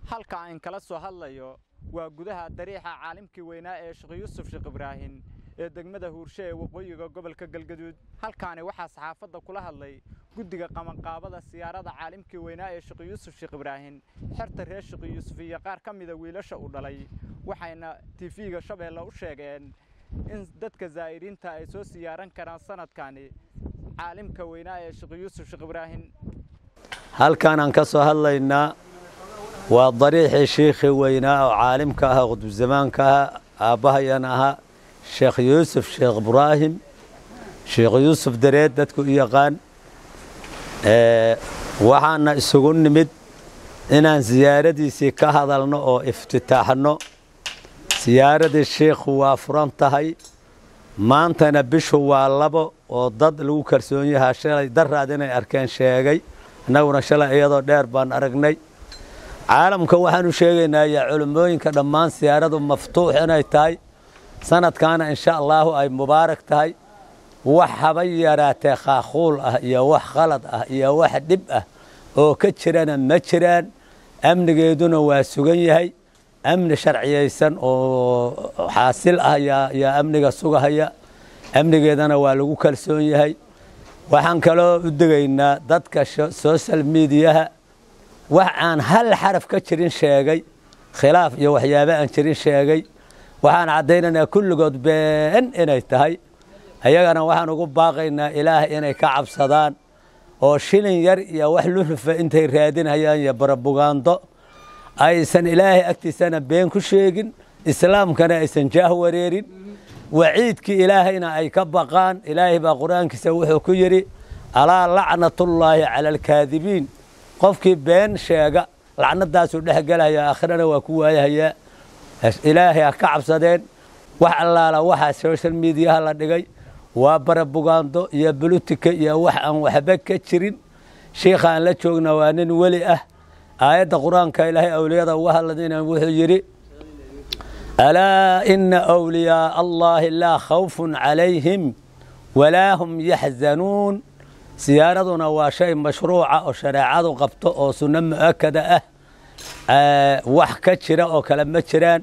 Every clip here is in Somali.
halka aan kala soo hadlayo waa gudaha dariixa caalimkii weynaa ee sheekh yuusuf sheekh ibraahin ee degmada huurshe ee waqooyiga gobolka galgaduud halkaani waxaa saxaafadda kula hadlay guddiga qabanqaabada siyaarada caalimkii weynaa ee sheekh yuusuf sheekh ibraahin xerta reer sheekh yuusuf iyo qaar ka mida wiilasha uu dhalay waxayna tifiga shabeelle u sheegeen in dadka zaa'iriinta ay soo siyaaran karaan sanadkani caalimka weynaa ee sheekh yuusuf sheekh ibraahin halkaan aan ka soo hadlaynaa waa dariixii shiikhii weynaa oo caalimka ah qudubzamaanka ah aabbahayan ahaa sheekh yuusuf sheekh ibraahim sheekh yuusuf dareed dadku u yaqaan waxaana isugu nimid inaan siyaaradiisii ka hadalno oo iftitaaxno siyaaradii shiikhu waa furan tahay maantana bishu waa labo oo dad lagu kalsoon yahaa shalay daraad inay arkeen sheegay annaguna shalay iyadoo dheer baan aragnay caalamka waxaanu sheegaynaa yaa culummooyinka dhammaan siyaaradu maftuux inay tahay sanadkaana insha allaahu ay mubaarak tahay wax haba yaraatee khaakhuul ah iyo wax khalad ah iyo wax dhib ah oo ka jirana ma jiraan amnigeeduna waa sugan yahay amni sharciyaysan oo xaasil ah yaa amniga sugahaya amnigeedana waa lagu kalsoon yahay waxaan kaloo u degaynaa dadka social mediaha wax aan hal xaraf ka jirin sheegay khilaaf iyo waxyaaba aan jirin sheegay waxaan caddaynaynaa kulligood been inay tahay ayagana waxaan ugu baaqaynaa ilaah inay ka cabsadaan oo shilin yar iyo wax lunufa intay raadinayaan iyo barabugaando aysan ilaahay agtiisana been ku sheegin islaamkana aysan jaah wareerin waciidkii ilaahayna ay ka baqaan ilaahay baa qur-aankiisa wuxuu ku yidhi alaa lacnatullaahi cala alkaadibiin qofkii been sheega lacnadaasuu dhex gelaya aakhirana waa ku waayahayaa ilaahay ha ka cabsadeen wax allaala waxaa social mediaha la dhigay waa barabugaando iyo bulutika iyo wax aan waxba ka jirin shiikha aan la joogna waa nin weli ah aayadda qur-aanka ilaahay awliyada uga hadladayna wuxuu yidhi alaa ina awliyaaa allaahi laa khawfun calayhim walaa hum yaxzanuun siyaaraduna waa shay mashruuca oo shareecadu qabto oo sunno mu'akada ah wax ka jira oo kale ma jiraan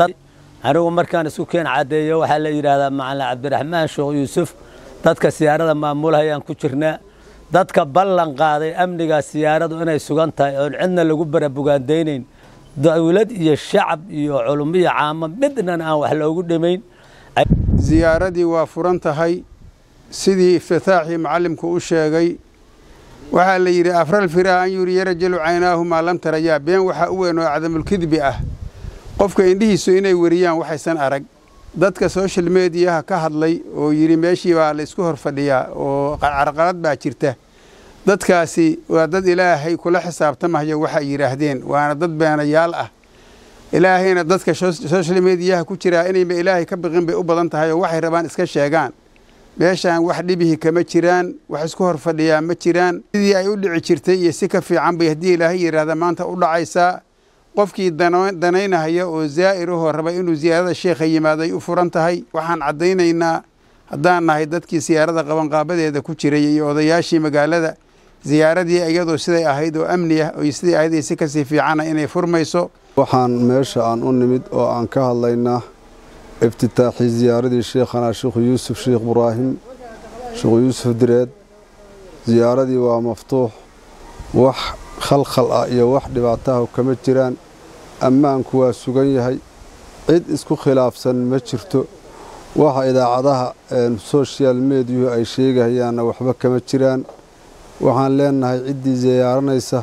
anigu markaan isku keen caddeeyo waxaa la yidhaahdaa macalin cabdiraxmaan sheekh yuusuf dadka siyaarada maamulhayaan ku jirnaa dadka ballan qaaday amnigaa siyaaradu inay sugan tahay oon cidna lagu barabugaandaynayn dawlad iyo shacab iyo culummo iyo caamo midnan aan wax loogu dhimayn ziyaaradii waa furan tahay sidii iftitaaxii macallimku u sheegay waxaa la yidhi afral firaa an yuriya rajulu caynaahu maa lam tarayaa been waxaa u weyn oo cadamulkidbi ah qofka indhihiisu inay weriyaan waxaysan arag dadka social mediyaha ka hadlay oo yidhi meeshii baa la isku hor fadhiyaa oo carqalad baa jirta dadkaasi waa dad ilaahay kula xisaabtamayo waxay yidhaahdeen waana dad beenayaal ah ilaahayna dadka social mediyaha ku jiraa inayba ilaahay ka biqin bay u badan tahay oo waxay rabaan iska sheegaan meeshaan wax dhibihi kama jiraan wax isku hor fadhiyaa ma jiraan sidii ay u dhici jirtay iyo si ka fiican bay haddii ilaahay yidhaahda maanta u dhacaysaa qofkii danaynahaya oo zaa'irahoo raba inuu siyaarada sheekha yimaaday u furan tahay waxaan caddaynaynaa haddaan nahay dadkii siyaarada qabanqaabadeeda ku jiray iyo odayaashii magaalada ziyaaradii iyadoo siday ahayd oo amni ah oo sidai ahayd si kasii fiicana inay furmayso waxaan meesha aan u nimid oo aan ka hadlaynaa iftitaaxii ziyaaradii sheekhanaa sheekhu yuusuf sheekh ibraahim sheekhu yuusuf direed ziyaaradii waa maftuux wax khalkhal ah iyo wax dhibaataha kama jiraan ammaanku waa sugan yahay cid isku khilaafsan ma jirto waxa idaacadaha soshal mediyuhu ay sheegahayaanna waxba kama jiraan waxaan leenahay ciddii ziyaaranaysa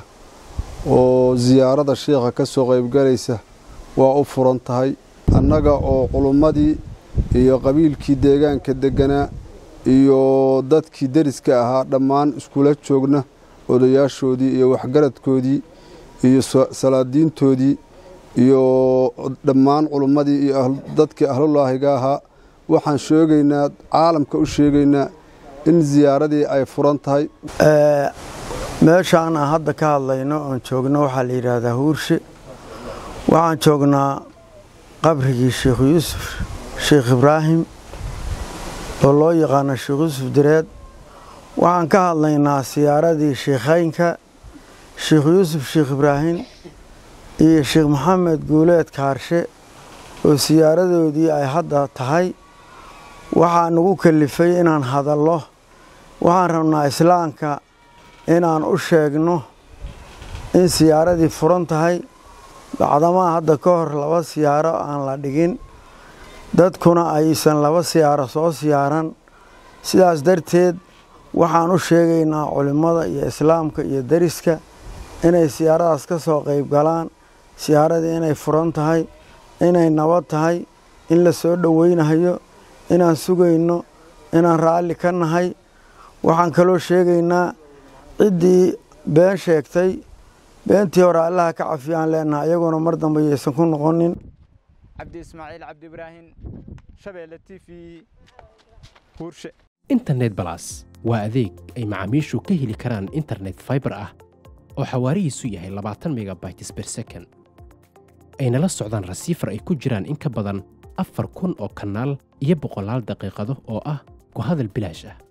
oo siyaarada sheekha ka soo qaybgalaysa waa u furan tahay annaga oo culummadii iyo qabiilkii deegaanka degganaa iyo dadkii deriska ahaa dhammaan iskula joogna odayaashoodii iyo waxgaradkoodii iyo salaadiintoodii iyo dhammaan culummadii iyo dadkii ahlulaahiga ahaa waxaan sheegaynaa caalamka u sheegaynaa in ziyaaradii ay furan tahay meeshaan aan hadda ka hadlayno oon joogno waxaa la yidhaahdaa huurshe waxaan joognaa qabrigii sheekh yuusuf sheekh ibraahim oo loo yaqaano sheekh yuusuf direed waxaan ka hadlaynaa siyaaradii sheekhaynka sheekh yuusuf sheekh ibraahim iyo sheekh maxamed guuleed kaarshe oo siyaaradoodii ay hadda tahay waxaa nagu kalifay inaan hadallo waxaan rabnaa islaamka inaan u sheegno in siyaaradii furan tahay bacdamaa hadda ka hor laba siyaaro aan la dhigin dadkuna aysan laba siyaaro soo siyaaran sidaas darteed waxaan u sheegaynaa culimmada iyo islaamka iyo deriska inay siyaaradaas ka soo qayb galaan siyaaradii inay furan tahay inay nabad tahay in la soo dhoweynayo inaan sugayno inaan raalli ka nahay waxaan kaloo sheegaynaa ciddii been sheegtay beentii hore allaha ka cafiyaan leenaha iyaguna mar dambe yaysan ku noqonin cabdi ismaaciil cabdi ibraahim shabeelle t v huurshe internet balas waa adeeg ay macaamiishu ka heli karaan internet faibar ah oo xawaarihiisu yahay labaatan megabytes ber second ayna la socdaan rasiifar ay ku jiraan in ka badan afar kun oo kanaal iyo boqolaal daqiiqado oo ah ku hadal bilaash ah